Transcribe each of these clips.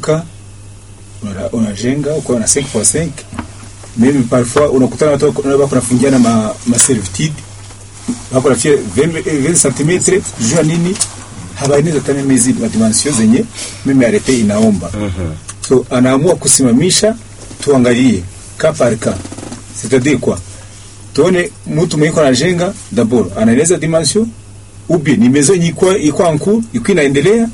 unalamuka una- unajenga uko na 5 kwa 5 mimi parfois unakutana watu wako wako nafungiana ma, ma servitude wako nafia 20 cm juu ya nini habaineza tena mizi ma dimension zenye mimi arete inaomba so anaamua kusimamisha tuangalie ka par ka c'est-à-dire quoi tuone mtu mwenye iko anajenga d'abord anaeleza dimension ubi ni maison yenye iko iko en cours iko inaendelea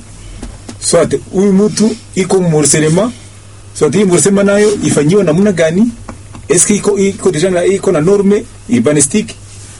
soit huyu mtu iko morcelema soit hii morcelema nayo ifanyiwe namna gani eske iko iko deja na iko na norme urbanistique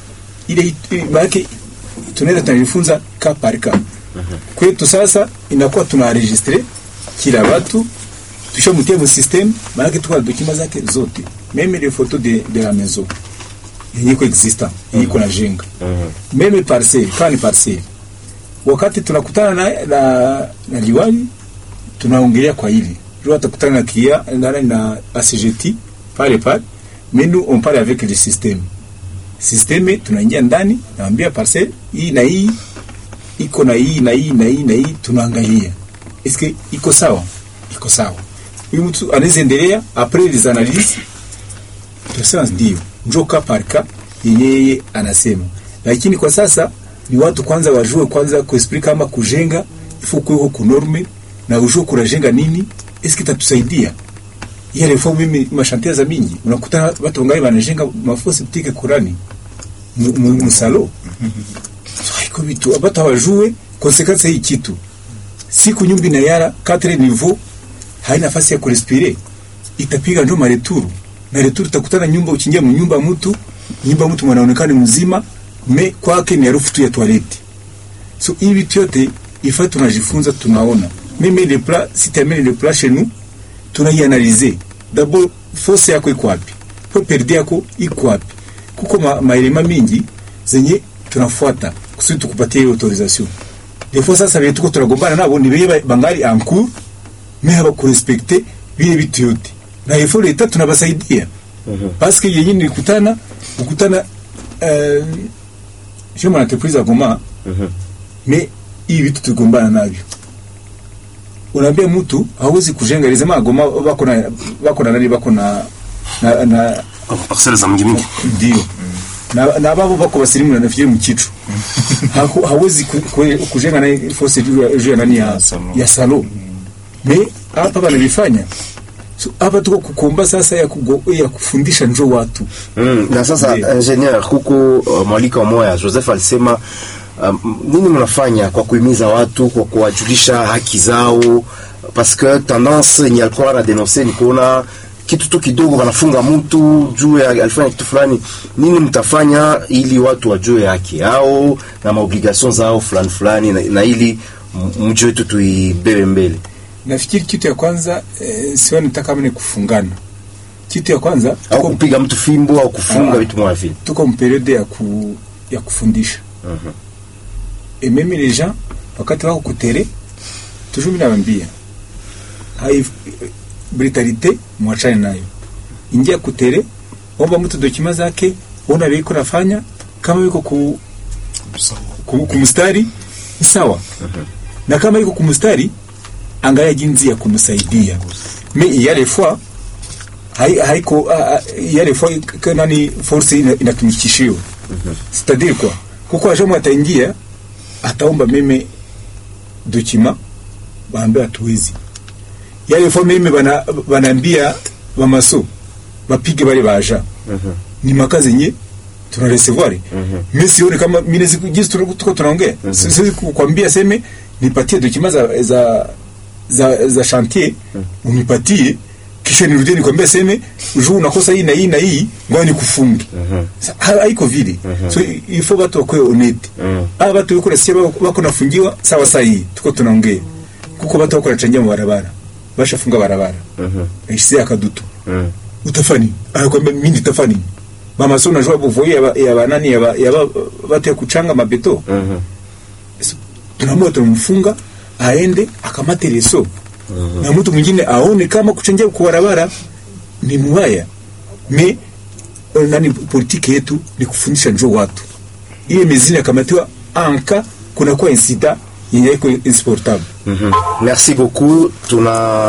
ile maana tunaweza tunajifunza ka par ka kwetu sasa inakuwa tunaregistre kila watu tushamtia mu system maana tuko na dokima zake zote meme les photos de, de la maison yenye iko existant yenye iko na jenga meme parcelle kama ni parcelle wakati tunakutana na, na, na liwali tunaongelea kwa hili leo atakutana na kia na, na ACGT pale pale mais nous on parle avec le système systeme tunaingia ndani naambia parcelle hii na hii iko na hii na hii na hii na hii tunaangalia eske iko sawa iko sawa huyu mtu anaweza endelea après les analyses tunasema ndio njo ka par ka yenye yeye anasema lakini kwa sasa ni watu kwanza wajue kwanza kuexplique kama kujenga ifo kuweko kunorme na ujue kunajenga nini eske tatusaidia yale fo mimi mashantia za mingi unakuta watu wangai wanajenga mafosi ptike kurani mu- mu- musalo so, haiko vitu abatu hawajue konsekansi ya hii kitu siku nyumbi na yara katre niveau haina nafasi ya kurespire itapiga ndo mareturu na returu utakutana nyumba uchingia mu nyumba ya mtu nyumba ya mtu mwanaonekana mzima me kwake ni harufu tu ya toilette so hivi vitu yote ifa tunajifunza tunaona mimi le plat si termine le plat chez nous tunaianalize d'abord force yako iko wapi po perde yako iko wapi kuko ma, maelema mingi zenye tunafuata kusudi tukupatie hiyo autorisation des fois sasa vile tuko tunagombana nabo ni beye bangali en cours mais haba kurespecte vile vitu yote na ifo leta tunabasaidia parce que yenye nilikutana ukutana euh, je mon entreprise à Goma mais hivi vitu tugombana navyo unaambia mtu hawezi kujenga lisema Goma bako na bako na nani bako na na, na parcelle za mingi mingi ndio na na babo bako basirimu na nafikiri mkichu Haku- hawezi ku- ku- kujenga na force juu ya- juu ya nani ya Salon. ya salo me hapa banavifanya so, hapa tuko kukomba sasa ya, kugo, ya kufundisha njo watu Mm, na sasa Ndiyo. engineer kuko uh, mwalika moya Joseph alisema um, nini mnafanya kwa kuhimiza watu kwa kuwajulisha haki zao parce que tendance yenye alikuwa na denoncer ni kuona kitu tu kidogo wanafunga mtu juu ya alifanya kitu fulani. Nini mtafanya ili watu wajue haki yao na maobligation zao fulani fulani, na, na ili m- mji wetu tuibebe mbele? nafikiri kitu ya kwanza eh, siwa nitaka kama ni kufungana kitu ya kwanza Au tuko, kupiga mtu fimbo au kufunga Ah. vitu mwa vile. tuko mperiode ya, ku, ya kufundisha Mhm. et même les gens wakati wako kutere toujours mimi nawaambia hai brutalite mwachane nayo ingia kutere omba mtu dokima zake ona biko nafanya kama yuko ku, ku, kumstari ni sawa na kama yuko kumstari angalia jinsi ya kumsaidia mais yale fois hai- haiko ah, ah, yale fois k- nani force ina- inatumikishiwa c'est-à-dire quoi kuko ajamu ataingia ataomba meme dokima baambia hatuwezi yale fois meme bana banaambia bamaso bapige bale baja ni makazi yenye tuna recevoir mimi sioni kama mimi siku jinsi tuko tuko tunaongea Si- siwezi kukwambia seme nipatie dokima za za za, za chantier unipatie kisha nirudie nikwambia seme juu unakosa hii na hii na hii ngoja nikufunge Sa- ha- haiko vile so i- ifo watu wakwe honete aba watu wako nasikia bako bako nafungiwa sawa sawa hii tuko tunaongea kuko watu wako nachangia mu barabara bashafunga barabara aishia akadutu utafani anakwambia mimi nitafani mama sio unajua buvoye ya ba- ya banani ya ba- ya ba- watu ya kuchanga mabeto tunaamua tunamfunga aende akamate leso na mtu mwingine aone kama kuchangia kwa barabara ni mbaya me eh, nani politiki yetu ni kufundisha njo watu ile mezini akamatiwa anka kunakuwa insida yenye iko insupportable Merci beaucoup. Tuna